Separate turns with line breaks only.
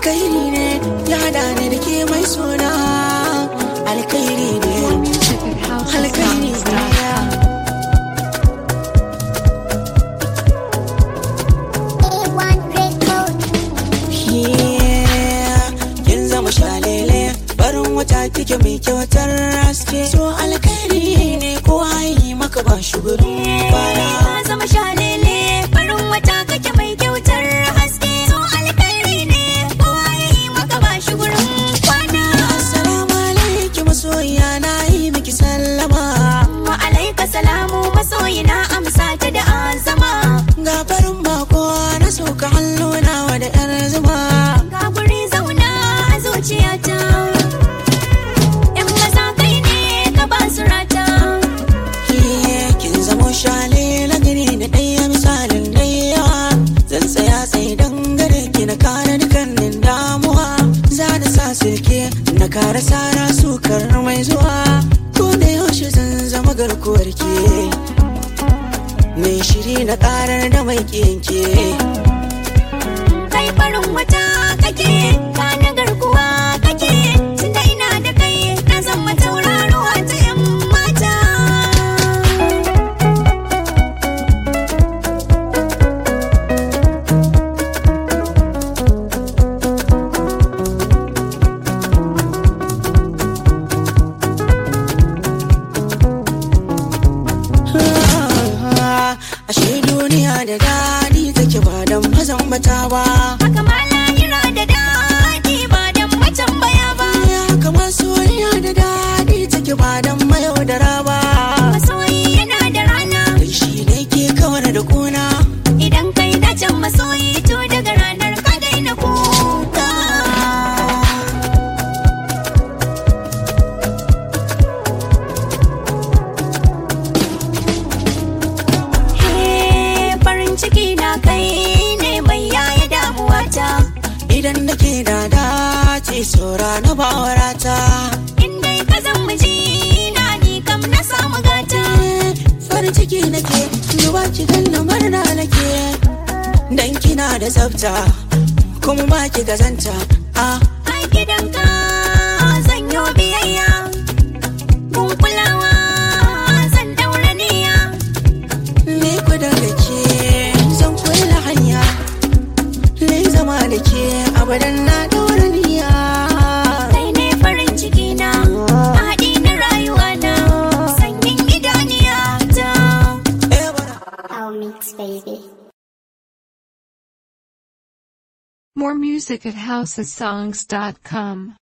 alkairi ne ya hada ni da ke mai suna alkairi ne
Music at
alkairi ne
houseofsounds.com.
Yeah, kin zama shalele barin wata kike mai kyautar haske so alkairi ne ko yi maka ba shuguru bana
Ka zama shalele farin wata kake mai kyautar haske so alkhairi ne kowa ya yi maka ba shi gurin kwana
assalamu alaikum masoyiya na yi miki sallama
wa alaika salamu masoyi na amsa ta da azama
ga farin bako na sauka hannuna wa da yar zuma
ga guri zauna a zuciyata in maza kai ne ka ba su rata
Yeah, kin zamo shalele gari da ɗaya misalin ɗaya zan tsaya sai dangare ki na kare dukkanin damuwa za da sa sirke na kare sara sukar mai zuwa ko da yaushe zan zama garkuwar ke mai shiri na karar da mai kiyanke
kai farin wata kake ka na garkuwa kake tunda ina da kai na zama tauraruwa ta yan mata
ashe duniya da daɗi take ba don mazan bata ba
haka ma lahira da daɗi ba dan macen baya ba
ya kamar soyayya da daɗi take ba don mayaudara ba
masoyi yana da rana
Kai shi ne ke kawar da kuna
idan kai dacen masoyi to daga ranar ka daina kuka He, farin ciki na kai ne mai yaya damuwata
idan nake da dace saura na bawarata
in dai ka zan miji na ni kam na samu gata
farin ciki nake duba ki ganna murna nake dan kina da tsafta kuma ba ki gazanta ah
a gidanka zan yi biyayya gun kulawa zan daura niyya
ni ku da ke zan kula hanya ni zama da ke abadan na daura niyya
kai ne farin ciki na haɗi na rayuwa na sanyin idaniya ta
eh bara
I'll mix baby.
More music at houseofsongs.com.